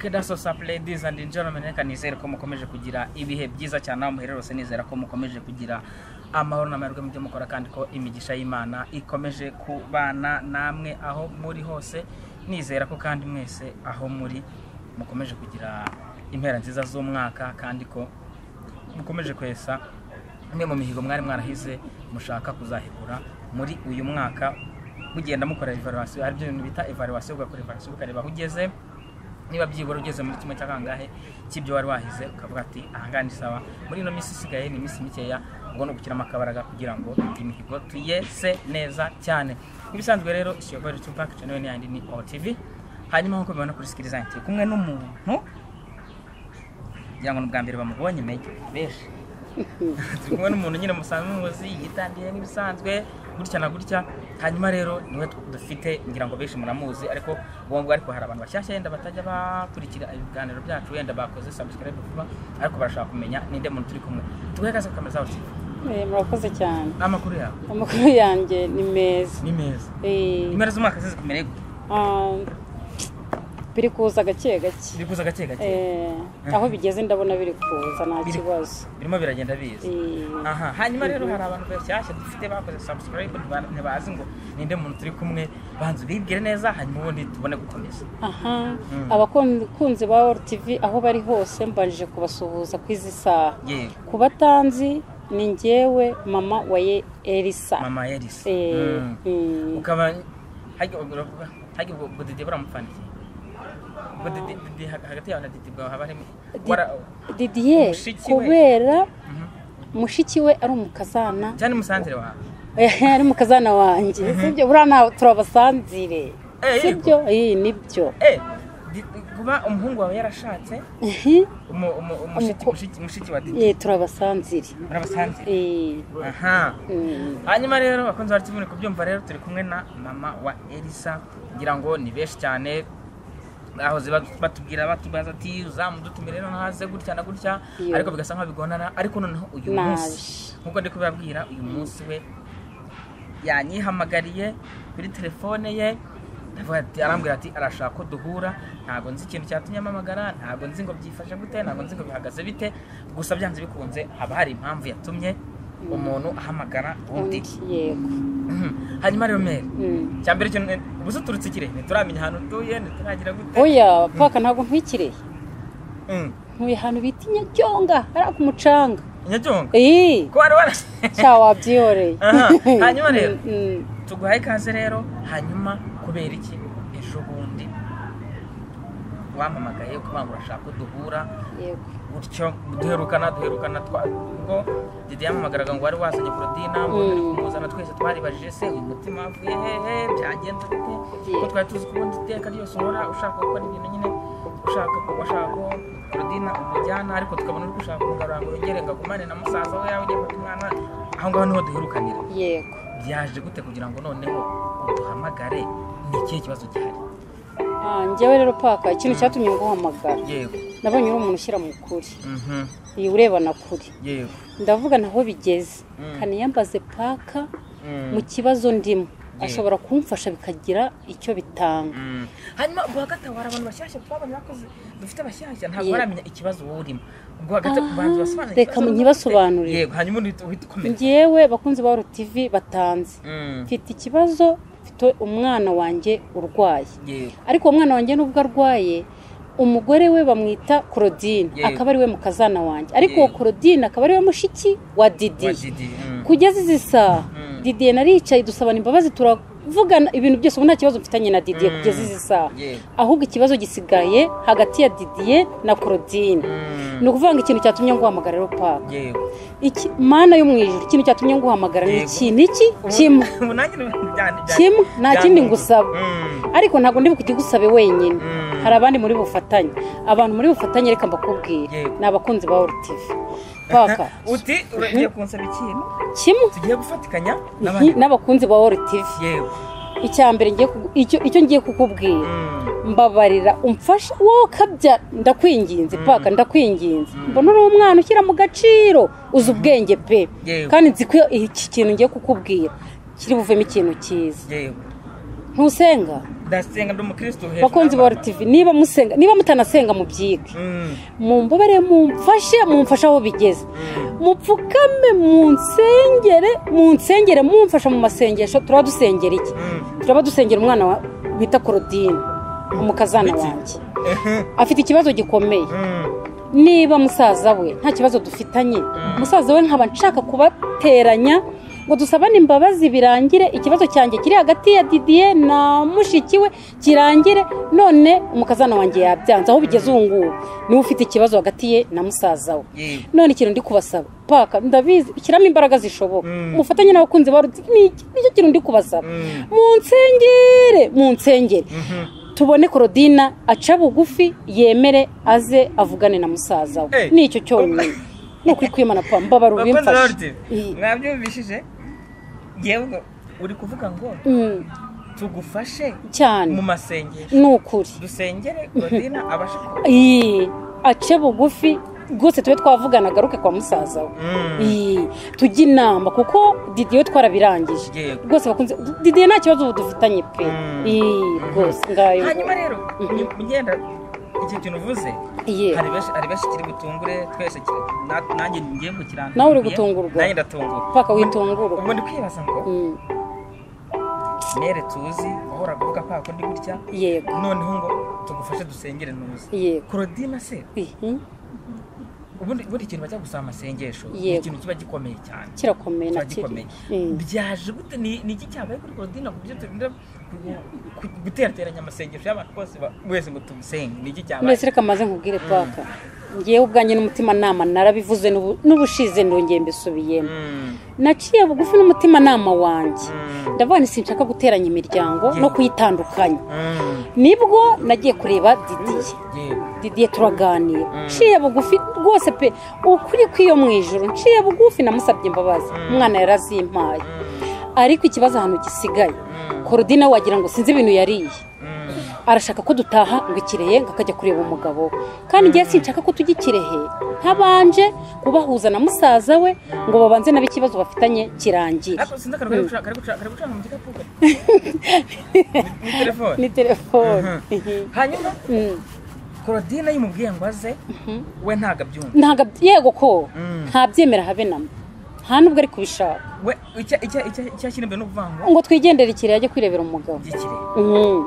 Keda Sosap Ladies and Gentlemen reka nizere ko mukomeje kugira ibihe byiza cyane aho muherera hose nizera ko mukomeje kugira amahoro n'amahirwe mu byo mukora kandi ko imigisha y'Imana ikomeje kubana namwe aho muri hose nizera ko kandi mwese aho muri mukomeje kugira impera nziza z'umwaka kandi ko mukomeje kwesa imwe mu mihigo mwari mwarahize mushaka kuzahigura muri uyu mwaka mugenda mukora evaluation aribyo bintu bita evaluation ugakora evaluation ukareba aho ugeze niba byibura ugeze muri kimwe cya kangahe cy'ibyo wari wahize ukavuga ati ahangaha ni sawa muri ino minsi isigaye ni iminsi mikeya ubwo ni ugukiramo akabaraga kugira ngo imihigo tuyese neza cyane nk'ibisanzwe rero ishyirwa ryo cyumva kicana we n'ayandi ni OTV hanyuma nk'uko mubibona kuri sikiriza ndi kumwe n'umuntu kugira ngo ni ubwa mbere bamubonye mege benshi turi kumwe n'umuntu nyine musanzwe muzi yitandiye n'ibisanzwe gutya na gutya hanyuma rero niwe dufite ngira ngo benshi muramuzi ariko ubu ngubu ariko hari abantu bashyashya yenda batajya bakurikira ibiganiro byacu wenda bakoze subscribe vuba ariko barashaka kumenya ninde muntu turi kumwe tuguhe ikaze ku kamera zawe Tifu. Eh, murakoze cyane amakuru yawe amakuru yanjye ni meza ni meza Eh, impera z'umwaka zizi kumera gute ah, biri kuza gake gake biri kuza gake gake Eh, aho bigeze ndabona biri kuza nta Biri- kibazo birimo biragenda biza Eh, aha hanyuma rero hari abantu bashyashya dufite bakoze subscribe ntiba- ntibazi ngo ninde muntu turi kumwe banze bibwire neza hanyuma ubundi tubone gukomeza aha Mm. abakunzi ba World TV aho bari hose mbanjije kubasuhuza ku izi saha yewe ku batanzi ni njyewe mama wa Ye- Elisa mama yarisi Eh, mm. ukaba hajya uravuga hajya ubwo ubwo dede buramupfandikiye ubwo dede dede ha- hagati yawe na dede bwawe haba harimo Di- wara- Didier Mushiki we. kubera Mhm. mushiki we ari umukazana cyane musanzire wawe ari mu kazana wanjye sibyo buriya ntawe turabasanzire Eh, yego. sibyo iyi nibyo eh di- kuba umuhungu wawe yarashatse Ihi, umu- umu- umushiki Umuko- mushiki- mushiki wa dede eh, turabasanzire murabasanzire Eh, aha mm, hanyuma rero bakunze bari muri kubyumva rero turi kumwe na mama wa elisa ngira ngo ni benshi cyane bahoze ba- batubwira batubaza ati uzamudutumire rero ntaze gutya na gutya Iyo. ariko bigasa nkaho bigonana ariko noneho uyu Nabi. munsi nkuko ndi kubibabwira uyu munsi we yanyihamagariye kuri telefone ye ndavuga ati- arambwira ati arashaka ko duhura ntabwo nzi ikintu cyatumye ampamagara ntabwo nzi ngo byifashe gute ntabwo nzi ngo bihagaze bite gusa byanze bikunze haba hari impamvu yatumye umuntu ahamagara undi undi, yego Mhm. hanyuma rero mere Mm. cyambere cyo ubuze uturutse ikirehe ntituramenya ahantu utuye ntituragira gute oya paka ntabwo ntwikiriye Mhm. ntuye ahantu bita inyaryonga hariya ku mucanga nyabyonga Eh, ko wari wara cya wabyiyoreye Aha, hanyuma rero? Mm, mm. tuguhaye ikaze rero hanyuma kubera iki ejo bundi wampamagaye ukaba urashaka ko duhura yego gutyo duherukana duherukana twa ubwo dede yampamagaraga ngo wari wazanye porodina ngo Mm. turi kumuzana twese twaribajije se uyu mutima wavuye hehe byagenze bite Yeah. ko twari tuzi ko ubundi iteka ryose uhora ushaka gukora ibintu nyine ushaka ko washaka ko porodina umujyana ariko tukabona uri gushaka kugarura ngo yongere ngo agumane na musaza we yaba ugiye gufata umwana aho ngaho niho duherukanira yego byaje gute kugira ngo noneho uduhamagare ni ikihe kibazo gihari Ah, njyewe rero paka ikintu cyatumye nguhamagara yego nabonye uri umuntu ushyira mu kuri mhm iyi urebana kuri yego ndavuga naho bigeze Mm. kaniyambaze paka Mm. mu kibazo ndimo Yeah. ashobora kumfasha bikagira icyo bitanga hanyuma ubwa gatatu hari abantu bashyashya twabonye bakoze dufite abashyashya ntabwo Yego. baramenya ikibazo wowe urimo ubwa gatatu Ah, banza basobanure reka ikibazo nyibasobanurire. yego hanyuma uhita uhita ukomeza ngewe bakunzi ba RTV batanze Mm. mfite ikibazo mfite umwana wanjye urwaye yego ariko uwo mwana wanjye nubwo arwaye umugore we bamwita Claudine Yeah. akaba ariwe mukazana wanjye ariko uwo Yeah. Claudine akaba ariwe mushiki wa wa Didi didi mm. kugeza izi saha Mm. Didier naricaye dusabana imbabazi turavugana ibintu byose ubu nta kibazo mfitanye na Didier Mm. kugeza izi saha yego ahubwo ikibazo gisigaye hagati ya Didier na Claudine Mm. ni ukuvuga ngo ikintu cyatumye nguhamagara rero paka yego iki mana yo mu ijuru ikintu cyatumye nguhamagara ni Yego. iki ni iki Ubu- kimwe ubu nanjye ni- byane- byane- kimwe nta byane- kindi ngusaba Mm. ariko ntabwo ndi bukigusabe wenyine Mm. hari abandi muri bufatanye abantu muri bufatanye reka mbakubwire Yego. ni abakunzi ba World TV paka uti uragiye kunsaba ikintu kimwe tugiye gufatikanya Nti- n'abakunzi ba World TV yego icya mbere ngiye kugu- icyo- icyo ngiye kukubwira Mm. mbabarira umfasha wowe ukabyara ndakwinginze paka ndakwinginze mbona uri umwana ushyira mu gaciro uzi ubwenge pe Yewe. kandi nzi ko iki kintu ngiye kukubwira kiri buvemo ikintu cyiza yego ntusenga ndasenga ndi umukristo hejuru bakunzi ba y'abana. RTV niba musenga niba mutanasenga mubyige Mm, mumbabare mumfashe mumfashe aho bigeze mm, mupfukame munsengere munsengere mumfasha mu masengesho turaba dusengera iki mm. turaba dusengera umwana wa bita korodine umukazana Wiki. wanjye afite ikibazo gikomeye Mm, niba musaza we nta kibazo dufitanye musaza we nkaba nshaka kubateranya ngo dusabane imbabazi birangire ikibazo cyanjye kiri hagati ya didiye na mushiki we kirangire none umukazana wanjye yabyanze aho bigeze ubu ngubu niwe ufite ikibazo hagati ye na musaza we yego. none ikintu ndi kubasaba paka ndabizi shyiramo imbaraga zishoboka Mm. mufatanye n'abakunzi ba rutsi ni iki- nicyo kintu ndi kubasaba Mm. munsengere munsengere Mhm. tubone korodina aca bugufi yemere aze avugane na musaza we Eh. nicyo cyonyine ni ukwikwimanana pa mbabara Bakunzi ba RTV, ubimfashe Iyi. mwabyumvishije yewe ngo uri kuvuga ngo Mm, tugufashe mu cyane masengesho ni ukuri dusengere godina abashe ku Iyi, ace bugufi rwose tube twavugana agaruke kwa musaza we Mm, Iyi, tujye inama kuko didiye twarabirangiye yego. rwose bakunze didiye nta kibazo ubu dufitanye pe Mm. Iyi, rwose ngayo hanyuma rero Mhm. ngenda iki kintu uvuze Iye. hari benshi hari benshi kiri butungure twese kiri- na- nanjye ngiye gukirana Nawe uri gutungurwa. nanjye ndatungurwa paka witungurwa ubwo ndi kwibaza ngo Mm, mere tuzi wahoraga uvuga kwa kundi gutya yego noneho ngo tugufashe dusengere ntuzi yego korodina se Ihi, ubundi ubundi ikintu bajya gusaba amasengesho ni Yego. ikintu kiba gikomeye cyane kirakomeye na kiba kiri gikomeye Mm. byaje gute ni ni iki cyabaye kuri korodina ku byo turinda ku- ku- guterateranya amasengesho y'abantu bose ba- wese ngo tumusenge ni iki cyabaye mbese reka maze nkubwire paka ngewe ubwanjye n'umutimanama narabivuze n'ubu- n'ubushize ndongeye mbisubiyemo Mm, naciye bugufi n'umutimanama wanjye mm, ndavuga nti sinshaka guteranya imiryango no Yego. kuyitandukanya mm, nibwo nagiye kureba didiye yego. didiye turaganira Mm. nciye bugufi rwose pe ukuri kw'iyo mu ijoro nciye bugufi namusabye imbabazi Mm. umwana yarazimpaye Mm, ariko ikibazo ahantu gisigaye mm, korodina wagira ngo sinzi ibintu yariye mm. arashaka ko dutaha ngo ikirehe ngo akajya kureba umugabo we kandi ngewe sinshaka ko tujya ikirehe ntabanje kubahuza na musaza we ngo babanze nabi ikibazo bafitanye kirangire ariko sinzi akantu kari guca- kari guca- kari gucana mu gikapu kari ni telefone ni telefone hanyuma Mm, korodina yimubwiye ngo aze mhm. we ntabwo abyumva ntabwo ab- yego ko Mm. ntabyemera habe namba nta nubwo ari kubishaka we icya- icya- icya- icyakiri mbere ni ukuvuga ngo ngo twigendere ikirehe ajye kwirebera umugabo gikire Mm,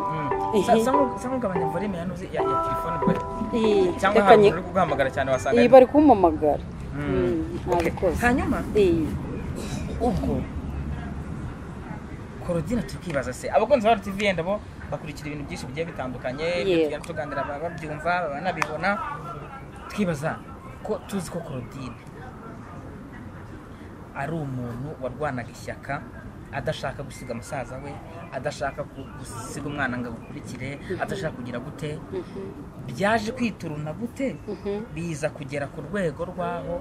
Sa- Ehe. sa nku- sa nkugabanya volume ya nuzi ya ya telefone bari iyi, cyangwa reka hari nyi- uri kuguhamagara cyane wasanga iyi ari- bari kumpamagara Mm. Mm, ntabwo Okay. ikoze hanyuma iyi ubwo korodina tukibaza se abakunzi ba RTV yenda bo bakurikira ibintu byinshi bigiye bitandukanye ibyo Yego. tugenda tuganira baba babyumva baba banabibona twibaza ko tuzi ko korodina ari umuntu warwanaga ishyaka adashaka gusiga musaza we adashaka ku- gusiga umwana ngo agukurikire adashaka kugira gute Mhm, byaje kwituruna gute mhm. biza kugera ku rwego rw'aho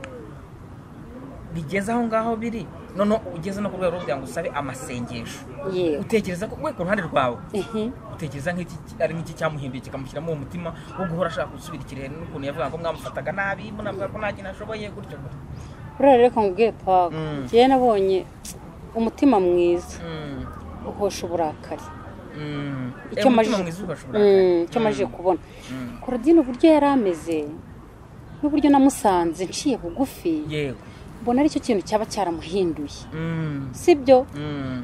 bigeze aho ngaho biri noneho ugeze no ku rwego rwo kugira ngo usabe amasengesho yego utekereza ko we ku ruhande rwawe Ehe. utekereza nk'iki ari nk'iki cyamuhimbiye kikamushyiramo uwo mutima wo guhora ashaka gusubira ikirehe n'ukuntu yavuga ngo mwamufataga nabi munavuga ko nta kintu ashoboye gutyo gutyo buriya rero nkubwiye paka Mm. njyewe nabonye umutima mwiza Mm, uhosha uburakari mm. Icyo Eh, umutima amajije- mwiza ugashobora kurakara. Mm, icyo amajije Mm, kubona mm. korodine uburyo yari ameze n'uburyo namusanze nciye bugufi yego mbona aricyo kintu cyaba cyaramuhinduye Mm, sibyo mm,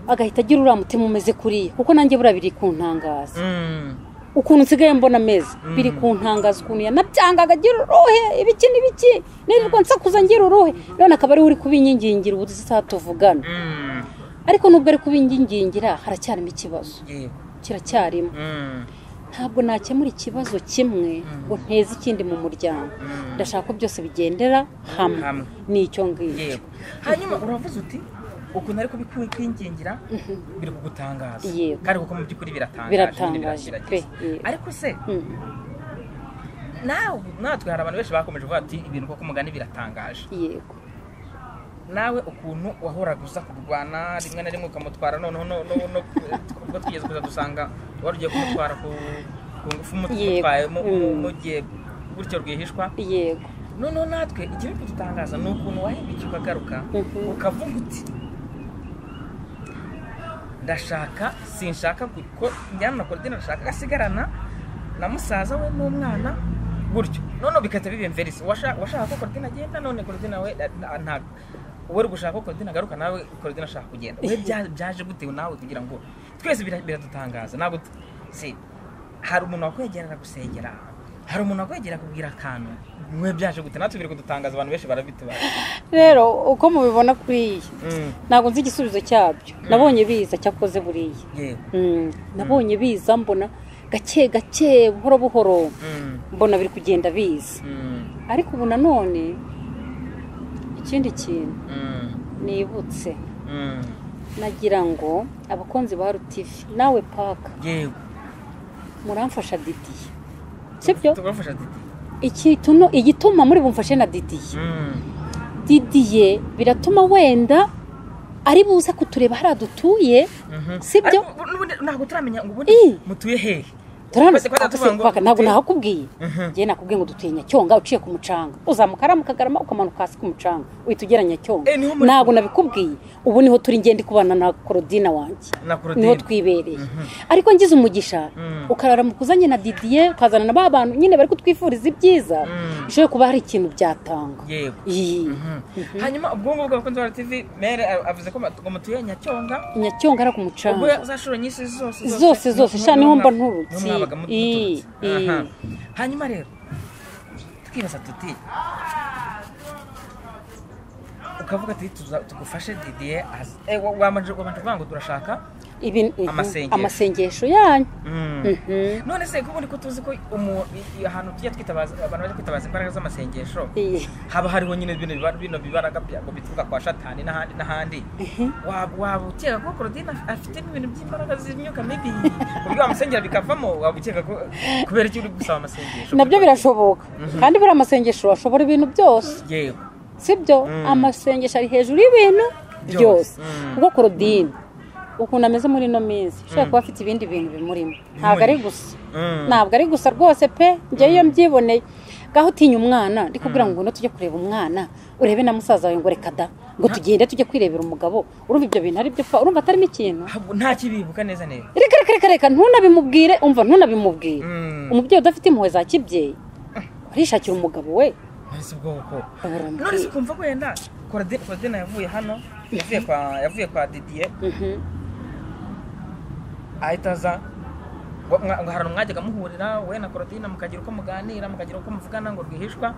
agahita agira uriya mutima umeze kuriya kuko nanjye buriya biri kuntangaza mm. ukuntu nsigaye mbona ameze Mm. biri kuntangaza ukuntu yanabyangaga agira uruhe ibiki n'ibiki nirirwa nsakuza ngira uruhe none akaba ariwe uri kubinyingingira ubu dusa tuvugana Mm, ariko nubwo ari kubingingira haracyarimo ikibazo yego kiracyarimo Mm, ntabwo nakemura ikibazo kimwe ngo nteze ikindi mu muryango mm. ndashaka ko byose bigendera hamwe Hamwe. ni icyo ngicyo yego hanyuma uravuze uti ukuntu ariko bikwingingira biri kugutangaza Yego. kandi kuko mu by'ukuri biratangaje nyine biratangaje pe birashiragije. yego. ariko se Mm, nawe natwe hari abantu benshi bakomeje kuvuga ati ibintu koko mugani biratangaje yego nawe ukuntu wahoraga uza kurwana rimwe na rimwe ukamutwara noneho no- no- no- ubwo twigeze kuza dusanga wari ugiye kumutwara ku ku ngufu Yego. umutwaye mu- mu- Mm. mugiye gutyo rwihishwa yego noneho natwe ikiri kudutangaza ni ukuntu wahindukira ukagaruka Mhm. ukavuga uti ndashaka sinshaka ko njyana na korodine ndashaka agasigarana na musaza we n'umwana gutyo noneho bigahita biba imverisi uwashaka ko korodine agenda none korodine we ntabwo we uri gushaka ko korodine agaruka nawe korodine ashaka kugenda we byaje gutewe nawe kugira ngo twese biradutangaza ntabwo si hari umuntu wakwegerera gusengera hari umuntu wakwegera akubwira akantu mwe byaje gute natwe biri kudutangaza abantu benshi barabitubaza rero uko mubibona kuri iyi ntabwo nzi igisubizo cyabyo nabonye biza cyakoze buriya yego Mm, nabonye biza mbona gake gake buhoro buhoro Mm, mbona biri kugenda biza mm, ariko ubu nanone ikindi kintu mm, nibutse mm. nagira ngo abakunzi ba rutivi nawe paka yego muramfasha didiye sibyo tugafasha titi ikintu igituma muri bumfashe na didiye Mm, didiye biratuma wenda ari buze kutureba hariya dutuye mhm. Sibyo? Ariko n'ubundi ntabwo turamenya ngo Ih. ubundi mutuye hehe turabona Twese twajya ako se tuvuga ngo paka ntabwo dutuye- nahakubwiye Mhm. njyewe nakubwiye ngo dutuye nyacyonga uciye ku mucanga uzamuka hariya mu kagarama ukamanuka hasi ku mucanga uhita ugera nyacyonga Eh, niho muri- ntabwo nabikubwiye ubu niho turi ngende kubana na korodina wanjye na korodine niho twibereye ariko ngize umugisha Mm. ukarara mu kuzanye na didiye ukazana na ba bantu nyine bari kutwifuriza ibyiza Mm. bishobora kuba hari ikintu byatanga yego Iyi. Mhm. hanyuma ubwonko bw'abakunzi ba tv mere a- avuze ko ma- ngo mutuye nyacyonga nyacyonga ari ku ubwo mucanga za shuro nyinshi zose Zose, zose. Sha, niho mba nturutse. Niho mwabaga mutu- Ih, muturutse. Aha. ih. hanyuma rero tukibaza tuti ukavuga tuti tuza- tugufashe didier aze Eh, wa- wamanje wamanje kuvuga ngo turashaka Ibi- Amasengesho. amasengesho yanyu Mhm. none se kubundi ko tuzi ko umu- i- i- ahantu tujya twitabaza abantu bajya kwitabaza imbaraga z'amasengesho Iyi. haba hariho nyine bino biba- bino bibaraga byago bituruka kwa shatani n'ahandi n'ahandi Waba- waba ukeka ko korodine af- afitemo ibintu by'imbaraga z'imyuka mibi ku buryo wamusengera bikavamo waba ukeka ko kubera iki uri gusaba amasengesho nabyo birashoboka kandi buriya amasengesho ashobora ibintu byose yego sibyo Mm. amasengesho ari hejuru y'ibintu Byose. byose Mm. kuko korodine ukuntu ameze muri ino minsi ushobora kuba afite ibindi bintu bimurimo ntabwo ari gusa Mm. ntabwo ari gusa rwose pe njyewe iyo mbyiboneye ngaho utinya umwana ndi kubwira ngo ngwino tujye kureba umwana urebe na musaza wawe ngo reka da ngo tugende tujye kwirebera umugabo urumva ibyo bintu ari byo pa urumva atarimo ikintu Ahubwo nta kibibuka neza neza reka reka reka reka ntunabimubwire umva ntunabimubwire Mm. umubyeyi udafite impuhwe za kibyeyi arishakira umugabo we nonese ubwoko baramubwira. nonese ukumva wenda korodine korodine yavuye hano yavuye kwa yavuye kwa didier Mhm. ahita aza ngo mwa- ngo hari umwajyaga muhurira we na korodine mukagira uko muganira mukagira uko muvugana ngo rwihishwa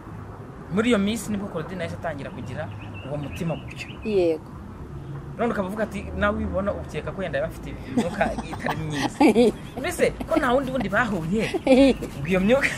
muri iyo minsi nibwo korodine yahise atangira kugira uwo mutima gutyo yego none ukaba uvuga ati nawe ubibona ukeka ko yenda yaba afite imyuka itari myiza mbese ko nta wundi wundi bahuye ngo iyo myuka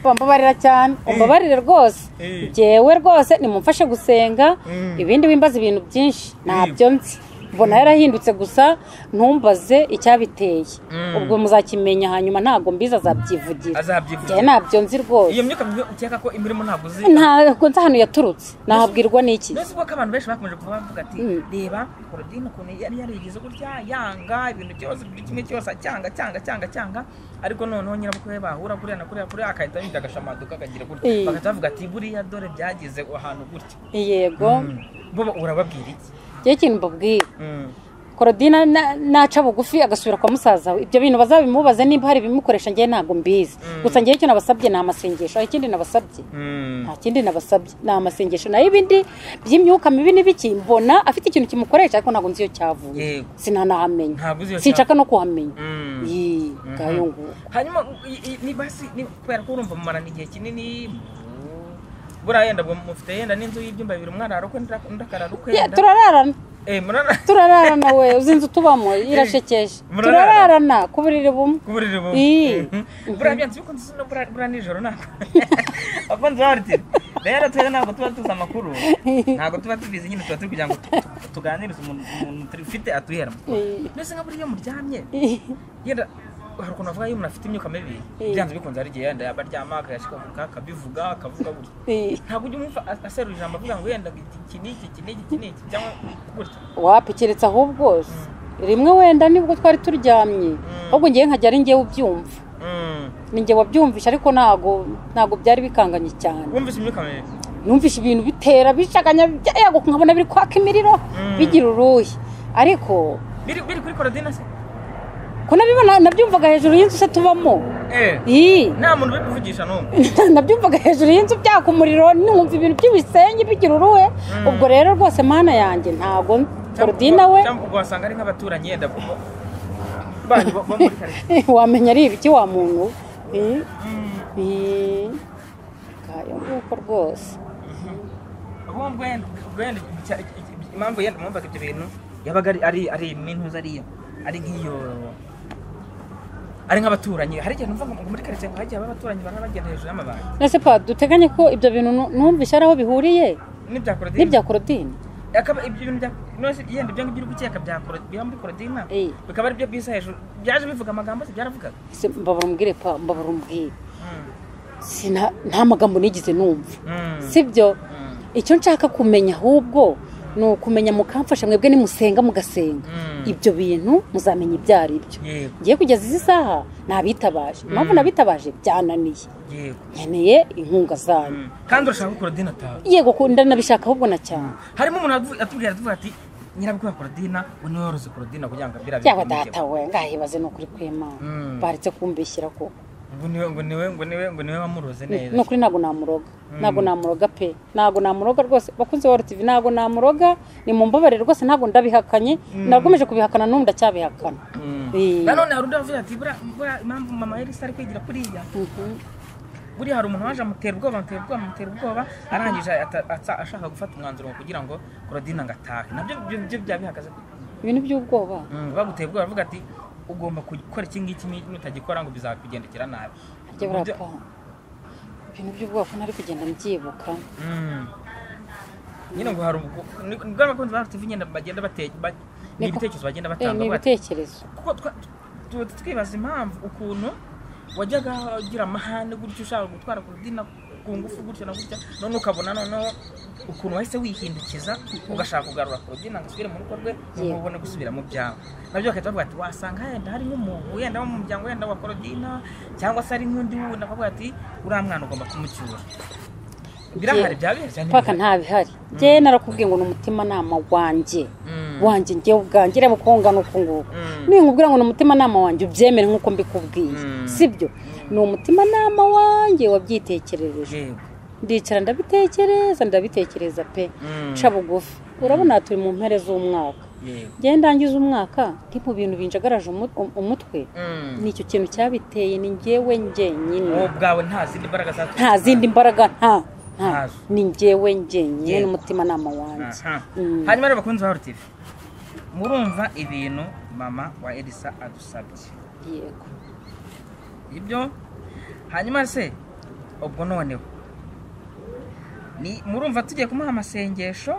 bambabarira cyane umbabarire rwose Eh. njyewe rwose nimumfashe gusenga Mm. ibindi wimbaza ibintu byinshi ntabyo nzi mbona yarahindutse gusa ntumbaze icyabiteye Mm. ubwo muzakimenya hanyuma ntabwo mbiza azabyivugira azabyivugira. njyewe ntabyo nzi rwose iyo myuka mibi ukeka ko imirimo ntabwo uzi ntabwo nzi ahantu yaturutse nahabwirwa n'iki nonese ubwo ko abantu benshi bakomeje kuba bavuga ati Mm. reba korodine ukuntu yari yarigize gutya yanga ibintu byose buri kimwe cyose acyanga cyanga cyanga cyanga ariko noneho nyirabukwe we bahura kuriya na kuriya kuriya agahita yinjira agashamaduka akagira gutya Eh. bagahita bavuga ati buriya dore byageze ahantu gutya yego bo bo- urababwira iki njyewe ikintu mbabwira Mm. korodina na- naca bugufi agasubira kwa musaza we ibyo bintu bazabimubaze niba hari ibimukoresha njyewe ntabwo mbizi gusa njyewe icyo nabasabye ni amasengesho aho ikindi nabasabye Mm. nta kindi nabasabye ni amasengesho nayo ibindi by'imyuka mibi n'ibiki mbona afite ikintu kimukoresha ariko ntabwo nzi iyo cyavuye Yego. sinanahamenya Ntabwo uzi iyo sinshaka no kuhamenya Mm. yii ngayo nguko hanyuma i- i- ni basi ni- kubera ko urumva mumarana igihe kinini mu- buriya yenda bwo mufite yenda n'inzu y'ibyumba bibiri umwana ararukwe undi akararukwe Ya, turararana eh murara turararana we uzi inzu tubamo irashekeje Murararana? turararana ku buriri bumwe kuburira bumwe Ii. Mhm. buriya byanze bikunze zino buriya buriya nijoro ntabwo abakunzi baritiri rero twese ntabwo tuba tuzi amakuru ntabwo tuba tubizi nyine tuba turi kugira ngo tu- tu- tuganirize umuntu umuntu tufite atuhera Ii. mbese nka buriya iyo muryamye Ii. yenda hari ukuntu avuga iyo umuntu afite imyuka mibi Ii. byanze bikunze hari igihe yenda yaba aryama akayashikavuga akabivuga akavuga gutya Ii. ntabwo ujya umwumva as- aserura ijambo avuga ngo yenda ngo iki iki n'iki iki n'iki iki n'iki cyangwa gutya wapi keretse ahubwo se. rimwe wenda nibwo twari turyamye ahubwo ngewe nkajya ari ngewe ubyumva Mm. ni ngewe wabyumvisha ariko ntago ntago byari bikanganye cyane wumvise imyuka mibi numvishe ibintu bitera bishakanya byayaguka nkabona biri kwaka imiriro bigira uruhi ariko biri biri kuri korodina se ko nabibona nabyumvaga hejuru y'inzu se tubamo eee iyi nta muntu uri kuvugisha n'umwe nabyumvaga hejuru y'inzu byaka umuriro numva ibintu by'ibisenyi bikiruruhe ubwo rero rwose mana yanjye ntabwo korodina we cyangwa ubwo wasanga ari nk'abaturanyi yenda kuko banyu bo bo muri karitsiye wamenya ari ibiki wa muntu we. Eh, eh, ngayo nguko rwose ahubwo wenda ubwo wenda icya- icya- impamvu yenda mwumvaga ibyo bintu yabaga ari ari ari n'intuza ariyo ari nk'iyo ari nk'abaturanyi hari igihe numva ngo muri karitsiye ngo hagiye haba abaturanyi baba bagenda hejuru y'amabati ese pa duteganye ko ibyo bintu nu- numvise ari aho bihuriye n'ibya korodina n'ibya korodine akaba ibyo bintu bya nose yenda ibyo ngibyo uri gukeka bya koro- biba muri korodina Eh. bikaba ari byo bisa hejuru byaje bivuga amagambo se byaravugaga Ese mbabura umbwire pa mbabura umbwire Sina- nta magambo nigeze numva sibyo Mm. icyo nshaka kumenya ahubwo ni ukumenya mukamfasha mwebwe nimusenga mugasenga Mm. ibyo bintu muzamenya ibyo ari byo yego ngiye kugeza izi saha nabitabaje impamvu nabitabaje byananiye yego nkeneye inkunga zanyu Mm. kandi urashaka ko korodina atawe yego ku- ndanabishaka ahubwo na cyane harimo umuntu atu- atubwira atuvuga ati nyirabwo ya korodina we niwe woroze korodina kugira ngo abwira byaba abimugire." datawe ngahibaze ni ukuri kw'imana Mm. baretse kumbishyira koko ngo niwe ngo niwe ngo niwe ngo niwe wamuroze neza nukuri ntabwo namuroga ntabwo namuroga pe ntabwo namuroga rwose bakunze wa tv ntabwo namuroga ni mu mbabare rwose ntabwo ndabihakanye nagomeje kubihakana n'ubu ndacyabihakana Mm. Eh. nanone hari undi wavuze ati buriya buriya impamvu mama yarisa ari kwigira kuriya Mhm. buriya hari umuntu waje amutera ubwoba amutera ubwoba amutera ubwoba arangije ata- atsa- ashaka gufata umwanzuro ngo kugira ngo korodina ngo atahe nabyo byo- byo byaba bihagaze gute? ibintu by'ubwoba Mm, baguteye ubwoba bavuga ati ugomba gukora iki ngiki ni- nutagikora ngo bizakugendekera nabi harya Ibyo- burapa ibintu by'ubwoba ko ntari kugenda mbyibuka Mm. nyine ngo hari ubwo ni ni bwa bakunzi ba RTV nyine bagenda bate ba- ni Niko. ibitekerezo bagenda Eh, batanga ni bavuga ati, ibitekerezo kuko twa- tuba twibaza impamvu ukuntu wajyaga ugira amahane gutyo ushaka gutwara korodina ku ngufu gutyo na gutya none ukabona noneho ukuntu wahise wihindukiza ugashaka kugarura korodina ngo asubire mu rugo rwe Yego. ngo ubone gusubira mu byawe nabyo bakahita bavuga ati wasanga yenda hari nk'umuntu wenda wo mu muryango wenda wa korodina cyangwa se ari nk'undi wundi akavuga ati uriya mwana ugomba kumucyura birahari byaba bihari cyane paka nta bihari njyewe narakubwiye ngo ni umutimanama wanjye Mm. wanjye njyewe ubwanjye reba uko ngana uku nguku Mm. ninkubwira ngo ni umutimanama wanjye ubyemere nk'uko mbikubwiye Mm. sibyo ni umutimanama wanjye wabyitekerereje Yego. ndicara ndabitekereza ndabitekereza pe Mm. nca bugufi urabona turi mu mpere z'umwaka Yego. njyewe ndangiza umwaka ndi mu bintu binjagaraje umu- um- umutwe Mm. ni icyo kintu cyabiteye ni njyewe njyenyine wowe ubwawe nta zindi mbaraga zatuma nta zindi mbaraga nta nta Ntazo. ni njyewe njyenyine Yego. n'umutimanama wanjye Aha. Mm. hanyuma rero bakunzi ba RTV murumva ibintu mama wa elisa adusabye yego ibyo hanyuma se ubwo noneho ni murumva tugiye kumuha amasengesho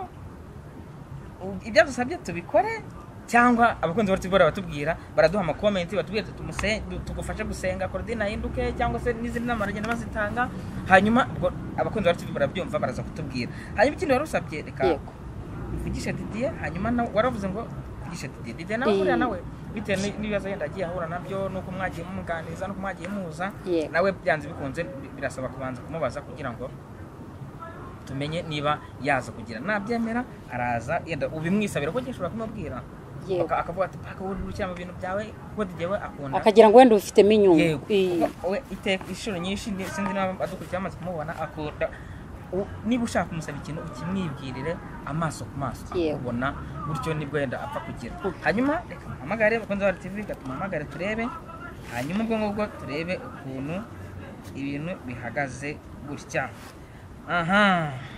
u- ibyo adusabye tubikore cyangwa abakunzi ba RTV bahora batubwira baraduha amakomenti batubwira ati "Tumuse- du- tugufashe gusenga korodina ahinduke cyangwa se n'izindi nama baragenda bazitanga hanyuma ubwo abakunzi ba RTV barabyumva baraza kutubwira hanyuma ikindi wari usabye reka yego uvugishe didiye hanyuma nawe waravuze ngo uvugishe didiye didiye nawe Eh. buriya nawe bitewe n'i- n'ibibazo yenda agiye ahura nabyo nuko mwagiye mumuganiriza nuko mwagiye muhuza Yeah. nawe byanze bikunze bi- birasaba kubanza kumubaza kugira ngo tumenye niba yaza kugira nabyemera araza yenda ubimwisabira kuko njye ushobora kumubwira Yego. Aka- akavuga ati paka wowe ntibukira mu bintu byawe kuko didiye we akunda akagira ngo wenda ubifitemo inyungu yego Iyi. Kuko we iteka inshuro nyinshi ndi- sinzi niba adukurikira amaze kumubona akunda u- niba ushaka kumusaba ikintu ukimwibwirire amaso ku maso Yego. akubona gutyo nibwo wenda apfa kugira hanyuma reka muhamagare bakunze wa tv reka tumuhamagare turebe hanyuma ubwo ngubwo turebe ukuntu ibintu bihagaze gutya aha